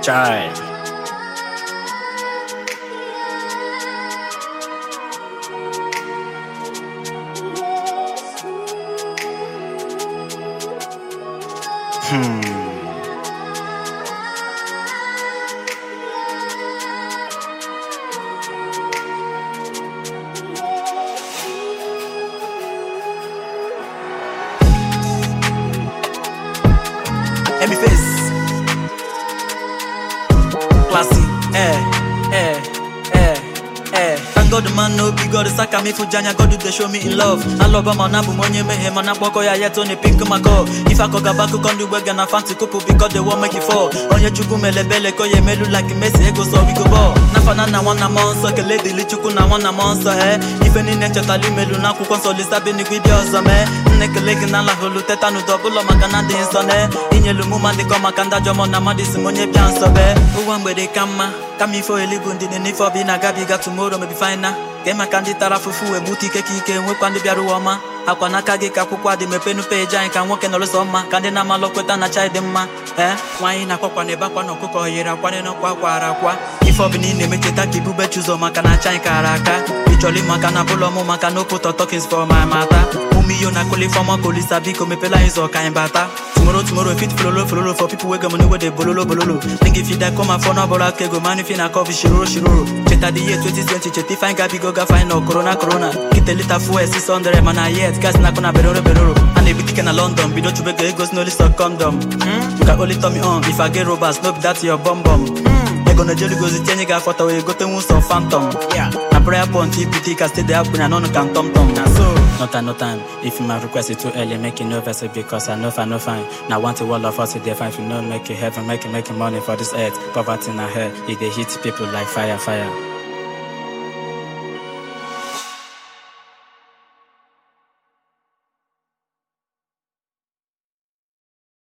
Chai. Hmm. Emi face. Classy. Eh, eh, eh, eh. Thank God the man no be God saka me fujanya God dey show me in love. Alabama na bụ m onye meghe mana mkpọkọ ya yet on pink mako. If akọga baku kọndụ gbege na fancy kupu because they wan make it fall. Onye chukwu melebele ka ya emelu like Messi ego so we go ball. N'afọ na nwanna m nsọ kele dịli chukwu na nwanna m nsọ he. Ife niile nchetala imelu n'akwụkwọ nsọ lisa bi n'igwe dị ọzọ mee. Nne kele gị na laholu teta n'ụdọ ọbụla maka na dị nsọ ne. Inyelu mụ ma dịkọ maka ndajọ mọ na mmadụ isi m onye bịa nsọ bee. Ụwa mgbede ka mma kama ife elibu ndị n'ife ọbụ ị na-agabiga tomorrow maybe fine na ka maka ndị tara afụfụ wee gbute ike ka ike nwekwa ndị bịara ụwa ọma akwa n'aka gị ka akwụkwọ adị mepenu peji anyị ka nwoke nọrụsọ mma ka ndị na-amalụ kweta na chai dị mma ee nwaanyị na-akwakwa na ebe akwa na ọkụkọ yiri akwa n'ọkwa akwara akwa ife ọbụla ị na-emecheta ka ibube chụzọ maka na chai kara aka ịchọrọ ịmaka na bụlọ mụ maka na okpụtọ tokins for my mata ụmụ iyo na kolifọma kolisa biko mepela anyị zọ ka anyị bata tomorrow tomorrow fit fololo fololo for people wey get money wey dey bololo bololo think if you die come and phone ọbụla aka ego man if you na coffee shiroro shiroro cheta the year 2020 cheta ife anyị gabigo gafe anyị nọ corona corona kite lita fuel 600 mana yet gas na akụ na beroro beroro a na-ebute ike na london bido chubego ego si n'oli stock condom you can only turn me on if i get robbers no be that your bum bum ego na jeligozi tienye gị afọta wee gote nwu sọ phantom na prayer point ipute ka stay there na n'ọnụ ka tom tom na so no time no time if my request is too early make you no vex it because i know if i no fine na one thing all of us dey fine if you no make it heaven make it make it money for this earth poverty na hell e dey hit people like fire fire